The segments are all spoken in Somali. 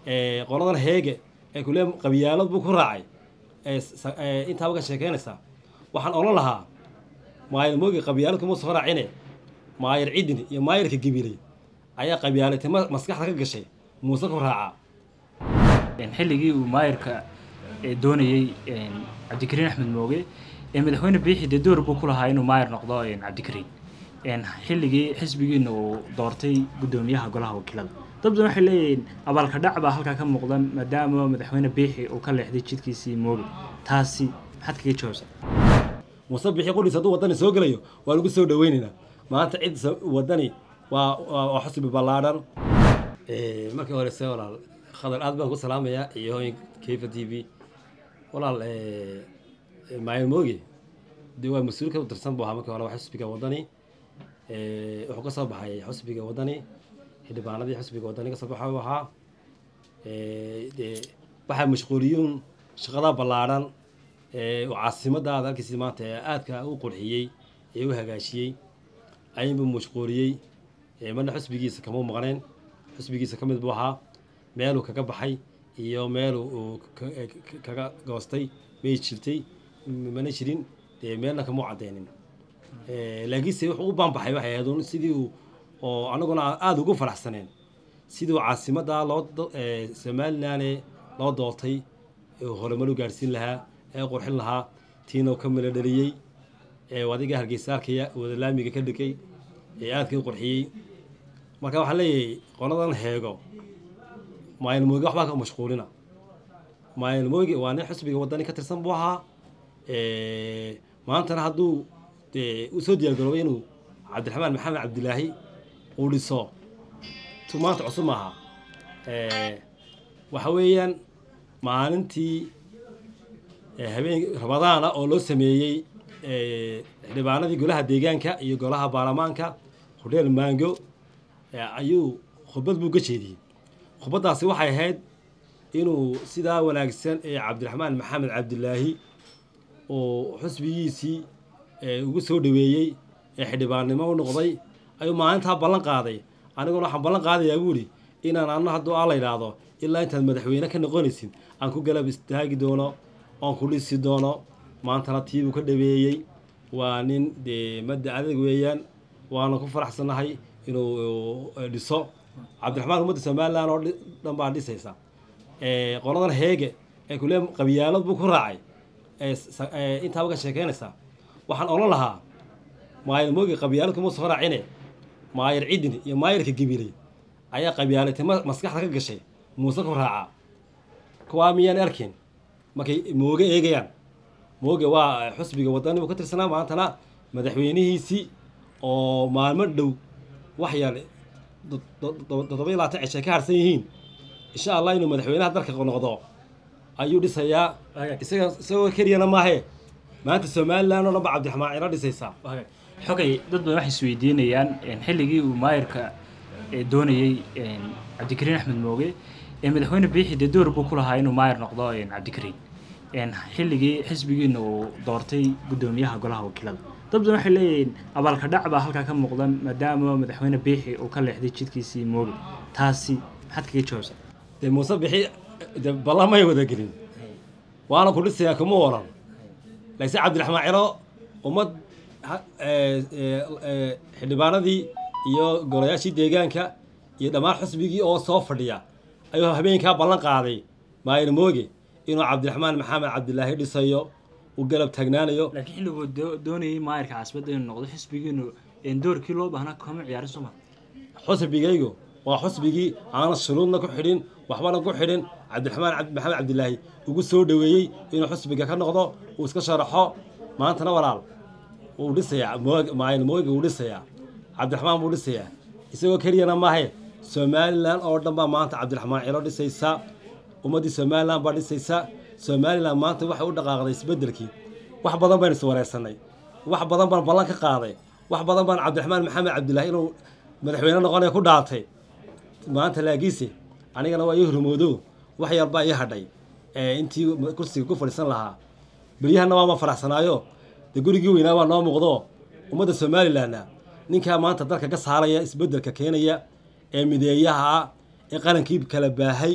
qoladan heege ee kule qabyaalad buu ku raacay intaaba ka sheekeynaysaa waxaan odhan lahaa maayar mooge qabyaalad kuma soo raacine maayar cidin iyo maayarka gabiley ayaa qabyaalatay maskaxda ka gashay muuse ku raacaa xilligii uu maayarka doonayey cabdikariin axmed mooge ee madaxweyne biixi dee door buu ku lahaa inuu maayar noqdo cabdikariin xilligii xisbigiina uu doortay guddoomiyaha golaha wakiilada dad badan waxay leeyihiin abaalka dhac baa halkaa ka muuqda maadaama madaxweyne biixi uu ka leexday jidkiisii mooge taasi maxaad kaga jawaabsaa muuse biixi qudhiis hadduu waddani soo gelayo waa lagu soo dhaweynaynaa maanta cid waddani waa waa xusbi ballaadhan markii horese walaal khadar aad baan ku salaamayaa iyo hooyin kayfa t v walaal maayo mooge dee waa mas-uul ka tirsan buu ahaa markii hore waa xusbiga waddani wuxuu ka soo baxay xusbiga waddani xildhibaanadii xusbiga waddani ka soo baxa uu ahaa dee waxaa mashquuliyuun shaqada ballaadhan oo caasimadaada halkiisi maanta ee aadka u qurxiyey ee u hagaajiyey ayinbuu mashquuliyey marna xusbigiisa kama maqneen xusbigiisa ka mid buu ahaa meeluu kaga baxay iyo meel uu kaga goostay may jirtay mana jirin dee meelna kama cadeynin laakiinse wuxuu u baanbaxay waxay ahayd sidii uu oo anaguna aada ugu faraxsaneen sidii uu caasimadda loo somalilan loo doortay horumar u gaadhsiin lahaa ee qurxin lahaa tiina ka mala dhaliyey adiga hargeysa arkaya wada laamiga ka dhigay ee aadka u qurxiyey marka waxaan leeyahay qoladan heego maayil mooge waxbaa ka mashquulina maayil mooge waa nin xusbiga waddani ka tirsan buu ahaa maantana hadduu dee u soo diyaargaroobay inuu cabdiraxmaan maxamed cabdilaahi uu dhiso tu maanta cusub maaha waxa weeyaan maalintii habeen rabadaana oo loo sameeyey xildhibaanadii golaha deegaanka iyo golaha baarlamaanka hodheel maango ayuu khudbad buu ka jeediyey khudbaddaasi waxay ahayd inuu sidaa wanaagsan ee cabdiraxmaan maxamed cabdilaahi oo xusbigiisii ugu soo dhaweeyey ee xildhibaannimo u noqday ayuu maalintaa ballan qaaday aniguna waxaan ballan qaadayaa buuhi inaan anna hadduu aa la yidhaahdo ilaa intaad madaxweyne ka noqonaysid aan ku galab istaagi doono oon ku dhisi doono maantana tiibuu ka dhaweeyey waa nin dee madda adag weeyaan waana ku faraxsannahay inuu dhiso cabdiraxmaan ummadda somalilan oo dhan baa dhisaysa qoladan heege ee kule qabyaalad buu ku raacay intaaba ka sheekeynaysaa waxaan odhan lahaa maayar mooge qabyaalad kuma soo raacine maayar cidin iyo maayarka gabiley ayaa qabyaalatay maskaxda ka gashay muuse ku raacaa kuwaa miyaan arkin markay mooge eegayaan mooge waa xusbiga waddani buu ka tirsanaa maantana madaxweynihiisii oo maalmo dhow wax yar toddoba iyo labaatan cishay ka harsan yihiin insha allah inuu madaxweynaha dalka noqdo ayuu dhisayaa isaga isagoo keliyana maahe maanta somalilan oo dhan ba cabdiraxmaan ciro dhisaysaa xogay dad badan waxay isweydiinayaan xilligii uu maayarka doonayey cabdikariin axmed mooge ee madaxweyne biixi dee door buu ku lahaa inuu maayar noqdo cabdikariin xilligii xisbigiina uu doortay guddoomiyaha golaha wakiilada dad badan waxay leeyihiin abaalka dhac baa halkaa ka muuqda maadaama madaxweyne biixi uu ka leexday jidkiisii mooge taasi maxaad kaga jawaabsaa dee muuse bixi de ballamay wada gelin waana ku dhisayaa kuma oran laakiin cabdiraxmaan ciro ummad xildhibaanadii iyo golayaashii deegaanka iyo dhammaan xusbigii oo soo fadhiya ayuu habeenkaa ballan qaaday maayir mooge inuu cabdiraxmaan maxamed cabdilaahi dhisayo uu galab taagnaanayo laakiin xilliguu doonayey maayarka caasimadda inuu noqdo xisbigiinu doorkii loo baahnaa kama ciyaarin soo maa xusbigaygu waa xusbigii aanan shuruudna ku xidhin waxbana ku xidhin cabdiraxmaan maxamed cabdilaahi ugu soo dhaweeyey inuu xusbiga ka noqdo uu iska sharaxo maantana walaal wuu dhisayaa maayil mooge wuu dhisayaa cabdiraxmaan buu dhisayaa isagoo keliyana maahe somalilan oo dhan baa maanta cabdiraxmaan cilo dhisaysa ummaddii somalilan baa dhisaysa somalilan maanta waxay u dhaqaaqday isbeddelkii wax badan baynu is wareersanay wax badan baan ballan ka qaaday wax badan baan cabdiraxmaan maxamed cabdilaahi inuu madaxweyne noqonaya ku dhaatay maanta laakiinse anigana waa ii hormoodo wax yarbaa ii hadhay intii kursiga ku fadhiisan lahaa beryahana waama faraxsanaayo dee gurigii weynaa baa noo muuqdo ummadda somalilanna ninkaa maanta dalka ka saaraya isbeddelka keenaya ee mideeyaha ah ee qarankii kala baahay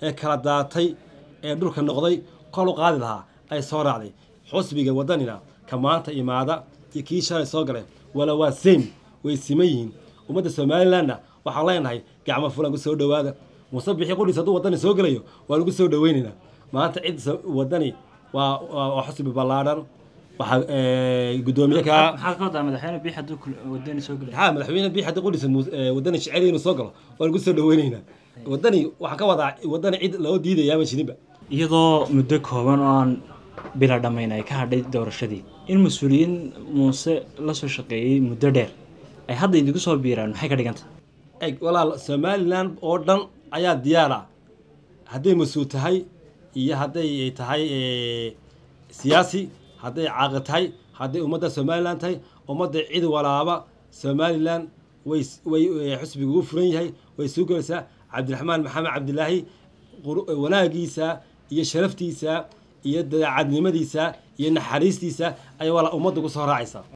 ee kala daatay ee dhulka noqday kor u qaadi lahaa ay soo raacday xusbiga wadanina ka maanta imaada iyo kii shalay soo galay wala waa same way siman yihiin ummadda somalilandna waxaan leenahay gacmo fulan ku soo dhowaada muuse bixi qudhiis hadduu wadani soo gelayo waa lagu soo dhoweynaynaa maanta cid wadani waa waa xusbi ballaadhan waxaa guddoomiye kaa maxaad ka wadaa madaxweyne biix hadduu wadani soo gelay maxaa madaxweyne bii haddii qudhiisa wadani jecel inuu soo galo waa lagu soo dhoweynaynaa wadani waxaan ka wadaa wadani cid loo diidayaama jirinba iyadoo muddo kooban oo aan bila dhammayn ay ka hadhay doorashadii in mas-uuliyiin muuse la soo shaqeeyey muddo dheer ay hadda idinku soo biiraan maxay ka dhiganta eg walaal somalilan oo dhan ayaa diyaar ah hadday mas-uul tahay iyo hadday tahay siyaasi hadday caaqi tahay hadday ummadda somalilan tahay ummadda cid walaaba somalilan way way xusbiga ugu furan yahay way soo gelaysaa cabdiraxmaan maxamed cabdilaahi wanaagiisa iyo sharaftiisa iyo daacadnimadiisa iyo naxariistiisa ayaa walaal ummadda ku soo raacaysa